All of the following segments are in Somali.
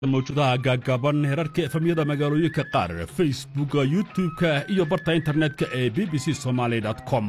mawjadaha gaagaaban herarka efamyada magaalooyinka qaar facebooka youtub-ka iyo barta internetka ee b b c somaali com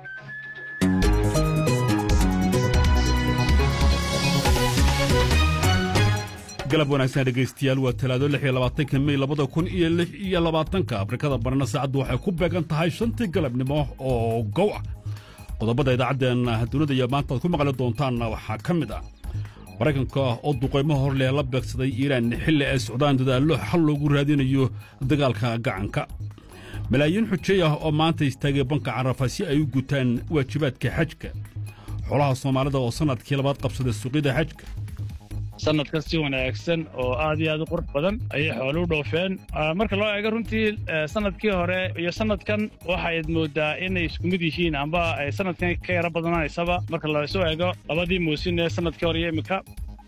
galab wanaagsan dhegaystayaal waa talaado lix iyo labaatanka mey labada kun iyo lix iyo labaatanka afrikada barna saacaddu waxay ku beegan tahay shantii galabnimo oo gow ah qodobada idaacaddeenna dunida iyo maanta aad ku maqli doontaanna waxaa ka mid ah maraykanka oo duqaymo hor leh la beegsaday iiraan xilli ay socdaan dadaallo xal loogu raadinayo dagaalka gacanka malaayiin xujeey ah oo maanta istaagay banka carafa si ay u gutaan waajibaadka xajka xolaha soomaalida oo sannadkii labaad qabsaday suuqyada xajka sanadkan si wanaagsan oo aad iyo aad u qurux badan ayay xoolu u dhoofeen marka loo eego runtii sanadkii hore iyo sanadkan waxayd moodaa inay isku mid yihiin amba ay sanadkan ka yaro badanaysaba marka lasu eego labadii muusin ee sanadkii hore iyo iminka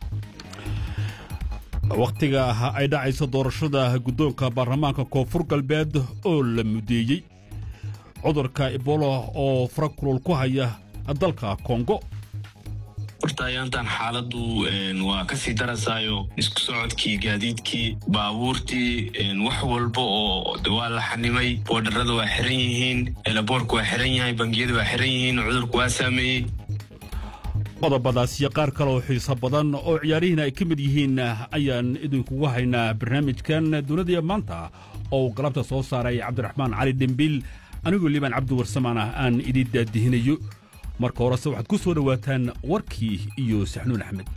wakhtiga ay dhacayso doorashada guddoonka baarlamaanka koonfur galbeed oo la mudeeyey cudurka ebola oo fara kulul ku haya dalka kongo horta ayaantan xaaladdu waa ka sii darasaayo isku socodkii gaadiidkii baabuurtii wax walba oo waa la xanimay boodharada waa xiran yihiin elaboorka waa xiran yahay bangiyada waa xiran yihiin cudurku waa saameeyey qodobadaas iyo qaar kale oo xiiso badan oo ciyaarihiina ay ka mid yihiin ayaan idinkugu haynaa barnaamijkan dunidaiyo maanta oo uu galabta soo saaray cabdiraxmaan cali dhembiil anigoo liibaan cabdiwarsamaan ah aan idin daadihinayo marka horese waxaad ku soo dhowaataan warkii iyo saxnuun axmed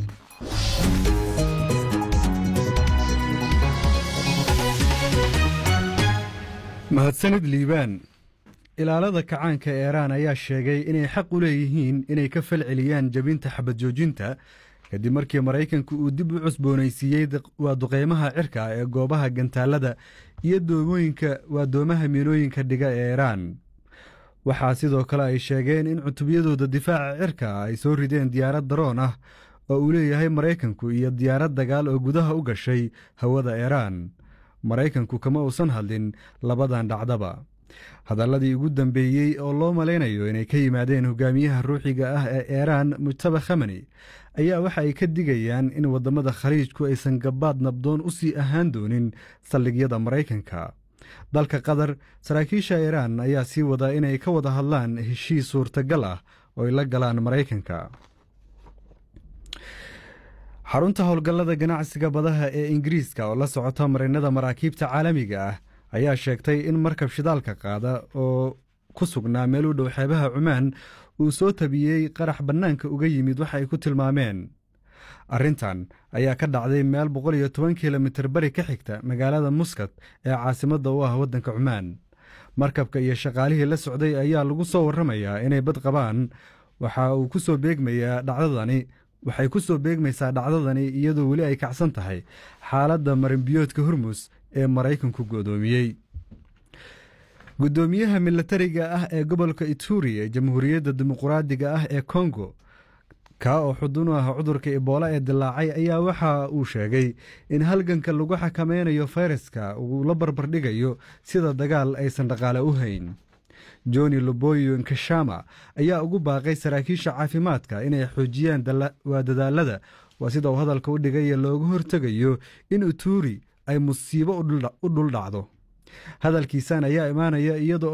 mahadsanid liibaan ilaalada kacaanka eeraan ayaa sheegay inay xaq u leeyihiin inay ka falceliyaan jebinta xabad joojinta kadib markii maraykanku uu dib u cusboonaysiiyey waa duqeymaha cirka ee goobaha gantaalada iyo doomooyinka waa doomaha miinooyinka dhiga ee eeraan waxaa sidoo kale ay sheegeen in cutubyadooda difaaca cirka ay soo rideen diyaarad daroon ah oo uu leeyahay maraykanku iyo diyaarad dagaal oo gudaha u gashay hawada eeraan maraykanku kama uusan hadlin labadan dhacdaba hadalladii ugu dambeeyey oo loo malaynayo inay ka yimaadeen hogaamiyaha ruuxiga ah ee eeraan mujtaba khamani ayaa waxa ay ka digayaan in waddamada khaliijku aysan gabaad nabdoon u sii ahaan doonin saldhigyada maraykanka dalka qatar saraakiisha iiraan ayaa sii wada inay ka wada hadlaan heshiis suurtagal ah oo ay la galaan maraykanka xarunta howlgallada ganacsiga badaha ee ingiriiska oo la socota marinnada maraakiibta caalamiga ah ayaa sheegtay in markab shidaalka qaada oo ku sugnaa meel u dhow xeebaha cumaan uu soo tabiyey qarax bannaanka uga yimid waxa ay ku tilmaameen arrintan ayaa ka dhacday meel boqol iyo toban kilomitir bari ka xigta magaalada muskat ee caasimadda u ah waddanka cumaan markabka iyo shaqaalihii la socday ayaa lagu soo warramayaa inay bad qabaan waxa uu ku soo beegmayaa dhacdadani waxay ku soo beegmaysaa dhacdadani iyadoo weli ay kacsan tahay xaaladda marinbiyoodka hormus ee maraykanku go'doomiyey guddoomiyaha milatariga ah ee gobolka ituri ee jamhuuriyadda dimuquraadiga ah ee kongo kaa oo xudun u ah cudurka iboola ee dilaacay ayaa waxa uu sheegay in halganka lagu xakameynayo fayraska uu la barbardhigayo sida dagaal aysan dhaqaale u hayn joni loboyo nkashama ayaa ugu baaqay saraakiisha caafimaadka inay xoojiyaan waa dadaalada waa sida uu hadalka u dhigay looga hortegayo in uturi ay musiibo u dhuldhacdo hadalkiisan ayaa imaanaya iyada